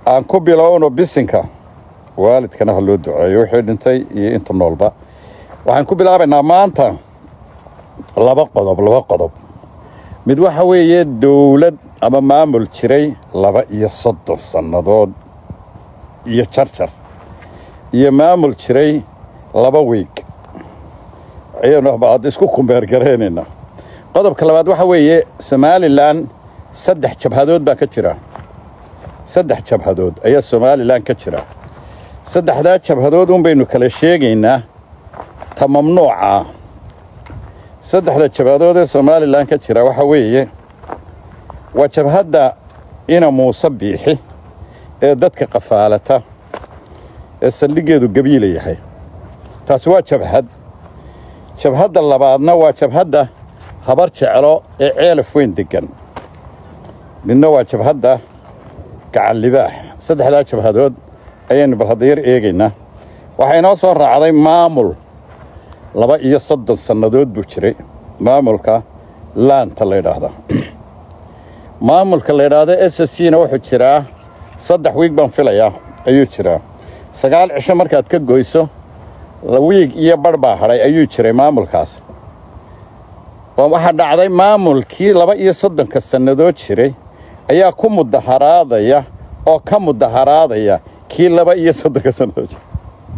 aan ku bilowno bisinka waalidkana ha loo duceeyo wixii dhintay iyo inta noolba waxaan ku bilaabaynaa maanta laba qodob laba qodob mid waxa weeye dowlad ama maamul jiray laba iyo soddon sannadood iyo jarjar iyo maamul jiray laba wiig ayaynu baad isku kumbeergaraynaynaa qodobka labaad waxa weeye somalilan saddex jabhadood baa ka jira saddex jabhadood ayaa somalilan ka jira saddexdaa jabhadood un baynu kala sheegaynaa ta mamnuuca saddexda jabhadood ee somalilan ka jira waxa weeye waa jabhadda ina muuse biixi ee dadka qafaalata ee saldhiggeedu gabiila yahay taasi waa jabhad jabhadda labaadna waa jabhadda habar jeclo ee ceelaf weyn deggan midna waa jabhadda gacan libaax saddexdaa jabhadood ayaynu bal hadda yar eegaynaa waxaa inoo soo raacday maamul laba iyo soddon sannadood buu jiray maamulka laanta la ydhaahda maamulka la ydhaahdo s c na wuxuu jiraa saddex wiig baan filayaa ayuu jiraa sagaal cisho markaad ka goyso wiig iyo barh baa hadhay ayuu jiray maamulkaas waxaa dhacday maamulkii laba iyo soddonka sannadood jiray ayaa ku mudaharaadaya oo ka mudaharaadaya kii laba iyo soddonka sannadood jiray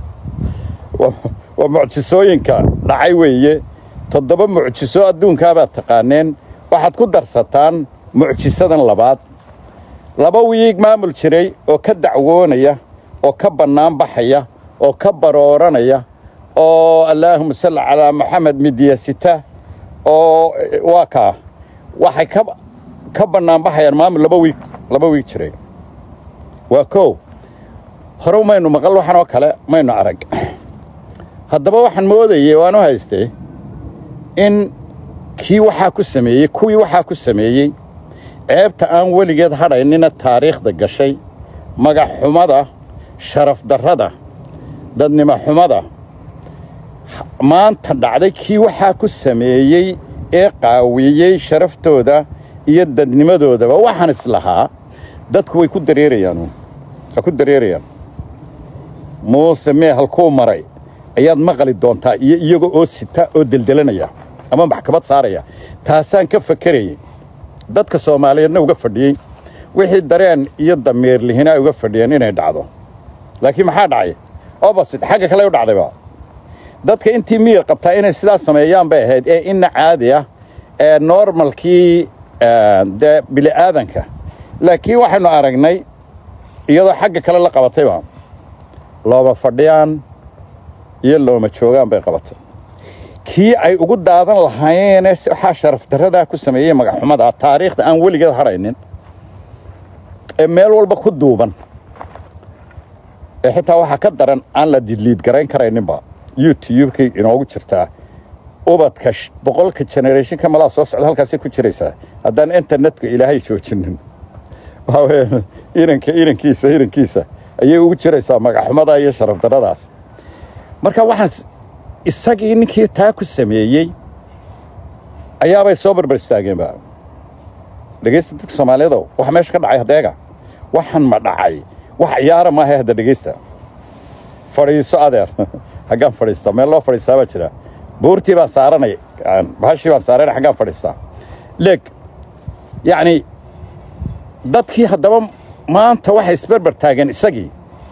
waa mucjisooyinka dhacay weeye toddoba mucjiso adduunkaabaad taqaaneen waxaad ku darsataan mucjisadan labaad laba wiig maamul jiray oo ka dacwoonaya oo ka bannaan baxaya oo ka barooranaya oo allaahuma salli calaa maxamed midyasita oo waa kaa waxay ka bannaan baxayaan maamul laba wiig laba wiig jiray waa kow hore maynu maqal waxan oo kale maynu arag haddaba waxaan moodayey waan u haystay in kii waxaa ku sameeyey kuwii waxaa ku sameeyey ceebta aan weligeed hadhaynina taariikhda gashay magaxxumada sharafdarrada dadnimo xumada maanta dhacday kii waxaa ku sameeyey ee qaawiyey sharaftooda iyo dadnimadoodaba waxaan islahaa dadku way ku dareerayaan waa ku dareerayaan muuse mee halkuu maray ayaad maqli doontaa iyo iyaga oo sita oo deldelanaya ama maxkamad saaraya taasaan ka fakerayey dadka soomaaliyeedna uga fadhiyey wixii dareen iyo damiirlihina ay uga fadhiyeen inay dhacdo laakiin maxaa dhacay obasit xagga kale u dhacdayba dadka intii miyir qabtaa inay sidaas sameeyaan bay ahayd ee inna caadi ah ee normalkii dee bili'aadanka laakiin waxaynu aragnay iyadoo xagga kale la qabatayba looma fadhiyaan iyo looma joogaan bay qabatay kii ay ugu daadan lahaayeene waxaa sharafdarradaa ku sameeyey magaxxumada taariikhda aan weligeed hadhaynin ee meel walba ku duuban ee xitaa waxaa ka daran aan la didliid garayn karayninba youtubekay inoogu jirtaa ubadka boqolka generationka malaa soo socda halkaasay ku jiraysaa haddaan internetka ilaahay joojinin iranka irankiisa irankiisa ayay ugu jiraysaa magaxxumada iyo sharafdarradaas marka waxaan isagii ninkii taa ku sameeyey ayaabay soo barbar istaageenba dhegaysta dadka soomaaliyeedo waxa meesha ka dhacay hadeega waxaan ma dhacay wax ciyaara maaha hadda dhegaysta fadhiiso adeer haggaan fadhiistaa meel loo fadhiistaa baa jira buurtii baan saaranay bahashii baan saaranay xaggaan fadhiistaa leeg yacni dadkii haddaba maanta waxay isbarbar taageen isagii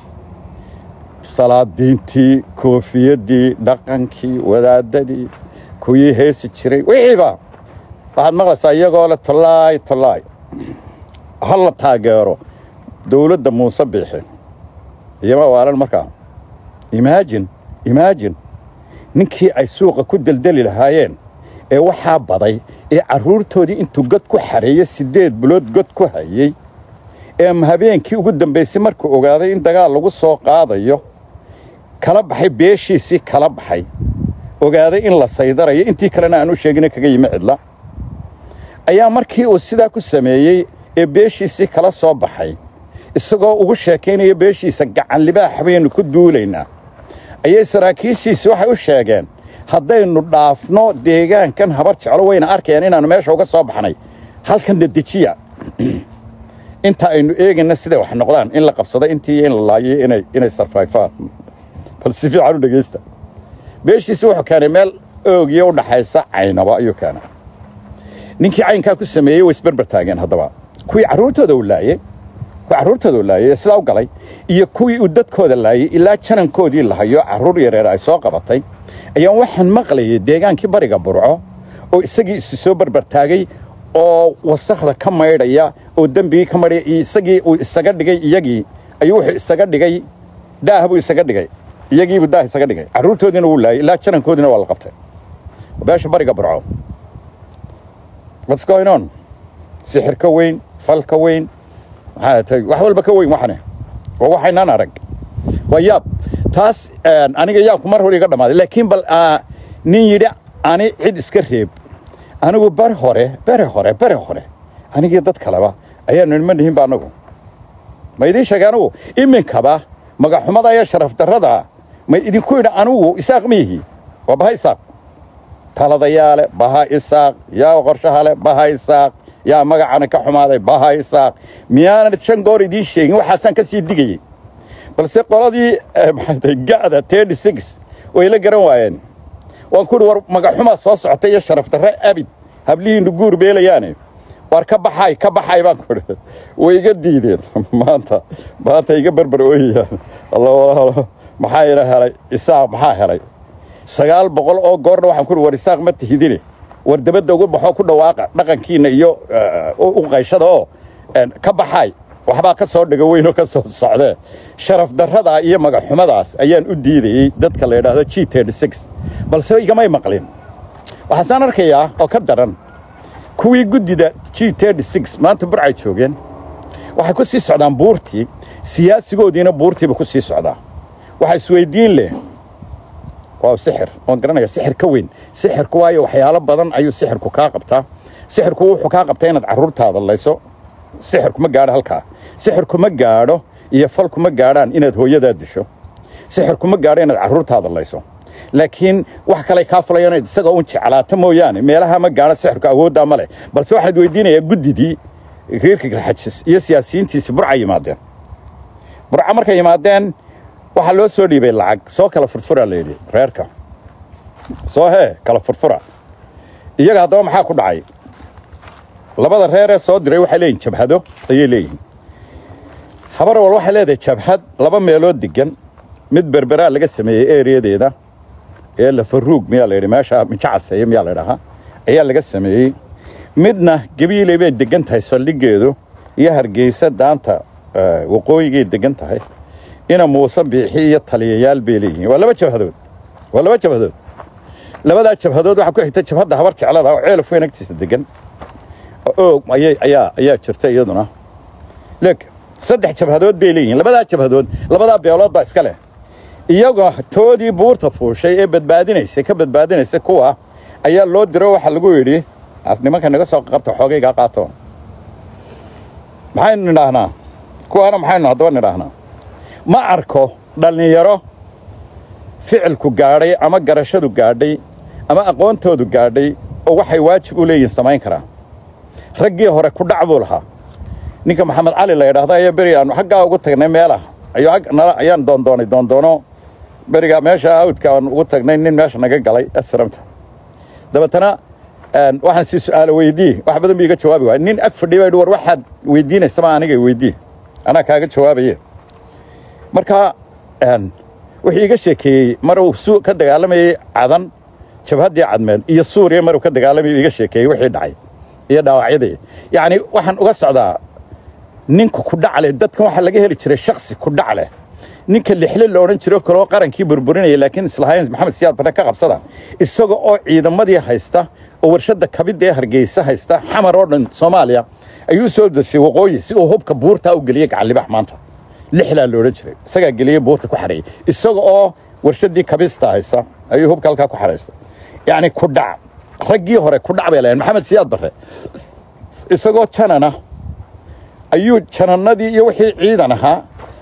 salaadiintii koofiyaddii dhaqankii wadaadadii kuwii heesi jiray wixiiba waxaad maqlaysaa iyagoo le tollaay tollaay ha la taageero dowladda muuse biixi iyoma waalan markaa imaajin imaajin ninkii ay suuqa ku deldeli lahaayeen ee waxaa baday ee carruurtoodii intuu god ku xareeye siddeed bilood god ku hayey ee habeenkii ugu dambaysay markuu ogaaday in dagaal lagu soo qaadayo kala baxay beeshiisii kala baxay ogaaday in la saydarayo intii kalena aan u sheegina kaga yimi cidla ayaa markii uu sidaa ku sameeyey ee beeshiisii kala soo baxay isagoo ugu sheekaynaya beeshiisa gacan libaax baynu ku duulaynaa ayay saraakiishiisi waxay u sheegeen haddaynu dhaafno deegaankan habar jeclo wayna arkayaan inaannu meesha uga soo baxnay halkan dedejiya inta aynu eegayna siday wax noqdaan in la qabsado intii in la laayo inay inay sarfayfaan bal si fiican u dhegaysta beeshiisi wuxuu keenay meel oogiya u dhaxaysa caynaba ayuu keenay ninkii caynkaa ku sameeyey way isberber taageen haddaba kuwii carruurtooda uu laayey kuwii carruurtooda uu laayey ee sidaa u galay iyo kuwii uu dadkooda laayey ilaa janankoodii la hayo carruur yareer ay soo qabatay ayaan waxaan maqlayay deegaankii bariga burco oo isagii isu soo berber taagay oo wasakhda ka maydhaya oo dembigii ka maydhaya iyo isagii uu isaga dhigay iyagii ayuu wuxuu isaga dhigay daah buu isaga dhigay iyagiibuu daah isaga dhigay carruurtoodiina wuu laayay ilaa janankoodiina waa la qabtay beesha bariga burco what's going on sixir ka weyn fal ka weyn maxaa tahay wax walba ka weyn waxane waa waxaynaan arag waa yaab taas aniga yaabku mar hore iga dhammaaday laakiin bal nin yidhi ani cid iska reeb anigu bari hore bere hore bere hore anigii dad kaleba ayaanu nima nihinba annagu ma idiin sheegay anugu iminkaba magaxumada iyo sharaf darrada ma idinku yidhi anugu isaaq miyihi waa baha isaaq taladayaale baha isaaq yaa qorshahale baha isaaq yaa magacana ka xumaaday baha isaaq miyaanan shan goor idiin sheegin waxaasaan ka sii digayey balse qoladii maxaatay ga'da tedi six way la garan waayeen waan ku idhi war magaxumaa soo socotay iyo sharaf darre abid hablihiinnu guur beelayaane war ka baxay ka baxay baan ku idhi way iga diideen maanta maanta iga berber ooyayaan alla walaalo maxaa ina helay isaaq maxaa helay sagaal boqol oo goorna waxaan ku idhi war isaaq ma tihidine war dabadda uga baxoo ku dhawaaqa dhaqankiinna iyo u qayshada oo ka baxay waxbaa ka soo dhiga weynoo ka soo socdee sharaf darradaa iyo magaxumadaas ayaan u diidayey dadka la yidhaahdo g balse igamay maqlin waxaasaan arkayaa oo ka daran kuwii guddida g maanta burcay joogeen waxay ku sii socdaan buurtii siyaasigoodiina buurtiiba ku sii socdaa waxa isweyddiin leh waa sixir waan garanaya sixir ka weyn sixirku waayo waxyaalo badan ayuu sixirku kaa qabtaa sixirku wuxuu kaa qabtaa inaad carruurtaada layso sixirku ma gaadho halkaa sixirku ma gaadho iyo falku ma gaadhaan inaad hooyadaa disho sixirku ma gaadho inaad carruurtaada layso laakiin wax kale kaa fulayo inaad isagoo un jeclaata mooyaane meelaha ma gaadho sixirku awooddaa ma leh balse waxaad weydiinayaa guddidii reerka garxajis iyo siyaasiyiintiisi burca yimaadeen burca markay yimaadeen waxaa loo soo dhiibay lacag soo kala furfura la yidhi reerka soo hee kala furfura iyaga haddaba maxaa ku dhacay labada reer ee soo diray waxay leeyihin jabhado ayay leeyihiin habar wal waxay leedahay jabhad laba meelood degan mid berberaa laga sameeyey ereyadeeda ee lafaruug miyaa la yidhi meesha mijacaseeye miyaa la ydhahaa ayaa laga sameeyey midna gebiiley bay degan tahay saldhiggeedu iyo hargeysa daanta waqooyigay degan tahay ina muuse biixi iyo taliyayaal bay leeyihiin waa laba jabhadood waa laba jabhadood labadaa jabhadood waxaa ku xigta jabhadda habar jeclada oo ceelaf weyn agtiisa degan oog ayay ayaa ayaa jirta iyaduna leeg saddex jabhadood bay leeyihiin labadaa jabhadood labadaa beelood baa iska leh iyagoo toodii buurta fuushay ee badbaadinaysa ka badbaadinaysa kuwa ayaa loo diro waxaa lagu yidhi nimanka naga soo qabta xoogaygaa qaato maxaynu nidhaahnaa kuwaana maxaynu haddaba nidhaahnaa ma arko dhallinyaro ficilku gaadhay ama garashadu gaadhay ama aqoontoodu gaadhay oo waxay waajib u leeyihin samayn karaa raggii hore ku dhac buu lahaa ninka maxamed cali la yidhaahdo ayaa beri aanu xaggaa ugu tagnay meelah ayaan doondoonay doondoono berigaa meesha awdka aan ugu tagnay nin meesha naga galay asramta dabeetana waxaan sii su'aalo weydii wax badan bii iga jawaabi waay nin ag fadhiya baa war waxaad weydiinaysama aniga weydii anaa kaaga jawaabaye marka wuxuu iga sheekeeyey mar uu su ka dagaalamayey cadan jabhaddii cadmeed iyo suuriya maruu ka dagaalamayay iga sheekeeyey wixii dhacay iyo dhaawacyadii yacni waxaan uga socdaa ninka ku dhac leh dadkan waxaa laga heli jiray shaksi ku dhac leh ninka lixle la odhan jiro kaloo qarankii burburinaya laakiin islahayn maxamed siyaad barre ka qabsada isaga oo ciidamadii haysta oo warshadda kabidda ee hargeysa haysta xamar oo dhan soomaaliya ayuu soo dashay waqooyi si uu hubka buurtaa u geliyey gacallibax maanta lixlaa la odhan jiray isagaa geliyey buurta ku xareeyey isaga oo warshaddii kabista haysta ayuu hubka halkaa ku xaraysta yacni ku dhac raggii hore ku dhac bay lahayn maxamed siyaad barre isagoo janana ayuu janannadii iyo wixii ciidan ahaa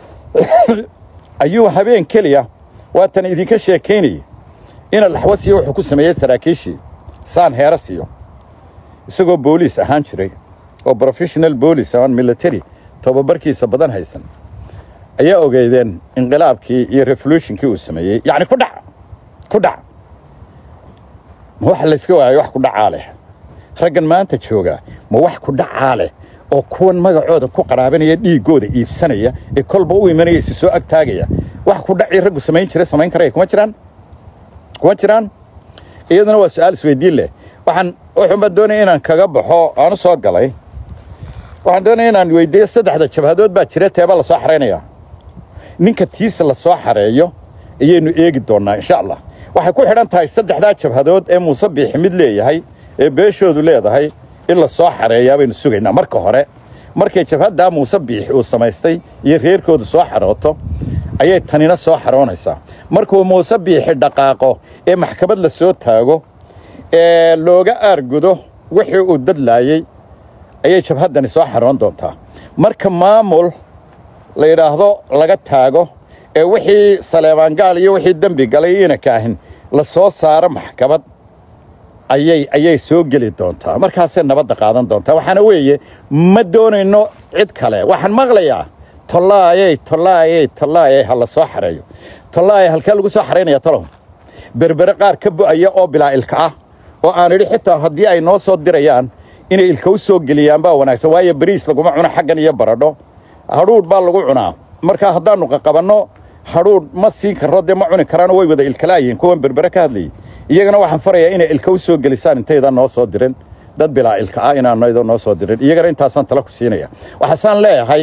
ayuu habeen keliya waatan idinka sheekaynayey ina laxwasiyo wuxuu ku sameeyey saraakiishii saan heera siiyo isagoo booliis ahaan jiray oo professional booliis aan military tababarkiisa badan haysan ayaa ogeydeen inqilaabkii iyo revolutionkii uu sameeyey yacni ku dhac ku dhac ma wax layska waayo wax ku dhacaa leh raggan maanta jooga ma wax ku dhacaa leh oo kuwan magacooda ku qaraabanaya dhiiggooda iibsanaya ee kolba u imanaya isi soo agtaagaya wax ku dhacii raggu samayn jiray samayn karaya kuma jiraan kuma jiraan iyaduna waa su-aal isweydiin leh waxaan wuxuun baan doonaya inaan kaga baxo aan u soo galay waxaan doonaya inaan weydiiyo saddexda jabhadood baa jira teeba la soo xaraynaya ninka tiisa la soo xareeyo ayaynu eegi doonnaa insha allah waxay ku xidhan tahay saddexdaa jabhadood ee muuse biixi mid leeyahay ee beeshoodu leedahay in la soo xareeyaa baynu sugaynaa marka hore markay jabhaddaa muuse biixi uu samaystay iyo reerkoodu soo xarooto ayay tanina soo xaroonaysaa markuu muuse biixi dhaqaaqo ee maxkamad la soo taago ee looga aargudo wixii uu dadlaayey ayay jabhaddani soo xaroon doontaa marka maamul la yidhaahdo laga taago ee wixii saleebaangaal iyo wixii dembi galay inaka ahin la soo saaro maxkamad ayay ayay soo geli doontaa markaasay nabadda qaadan doontaa waxaana weeye ma doonayno cid kale waxaan maqlayaa tollaayey tollaayey tollaayey ha la soo xareeyo tollaayey halkee lagu soo xaraynaya talow berbere qaar ka bu'aya oo bilaa ilka ah oo aan idhi xitaa haddii ay noo soo dirayaan inay ilka u soo geliyaan baa wanaagsan waayo bariis laguma cuno xaggan iyo baradho hadhuudh baa lagu cunaa marka haddaannu qaqabanno hadhuudh ma siin karro dee ma cuni karaano way wada ilkalaayihiin kuwan berbere ka hadlayay iyagana waxaan farayaa inay ilka u soo gelisaan intaydan noo soo dirin dad bilaa ilka ah inaanaydo noo soo dirin iyagana intaasaan tala ku siinaya waxaasaan leeyahay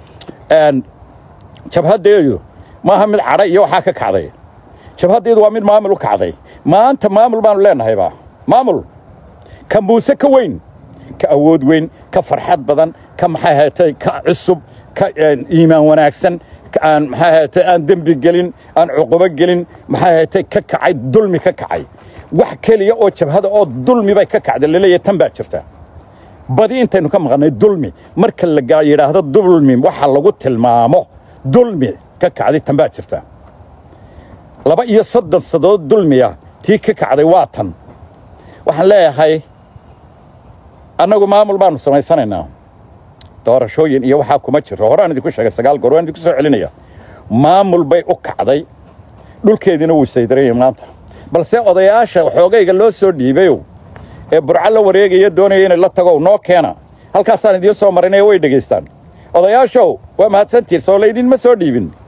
jabhaddeedu maaha mid cadha iyo waxaa ka kacday jabhaddeedu waa mid maamul u kacday maanta maamul baanu leenahayba maamul ka muuse ka weyn ka awood weyn ka farxad badan ka maxay haytay ka cusub ka iimaan wanaagsan aan maxay haytay aan dembi gelin aan cuqubo gelin maxay haytay ka kacay dulmi ka kacay wax keliya oo jabhada oo dulmi bay ka kacday laleeyahay tan baa jirta badi intaynu ka maqannay dulmi marka la yidhaahdo dulmi waxa lagu tilmaamo dulmi ka kacday tan baa jirta laba iyo soddon sadood dulmiya tii ka kacday waa tan waxaan leeyahay annagu maamul baanu samaysanaynaa doorashooyin iyo waxaa kuma jiro horaan idinku sheegay sagaal goor waan idinku soo celinaya maamul bay u kacday dhulkeediina wuu saydarayay maanta balse odayaasha xoogayga loo soo dhiibayow ee burco la wareegaya doonaya inay la tagow noo keena halkaasaan idiin soo marinaya way dhegaystaan odayaashow waa mahadsantihiin soo laydinma soo dhiibin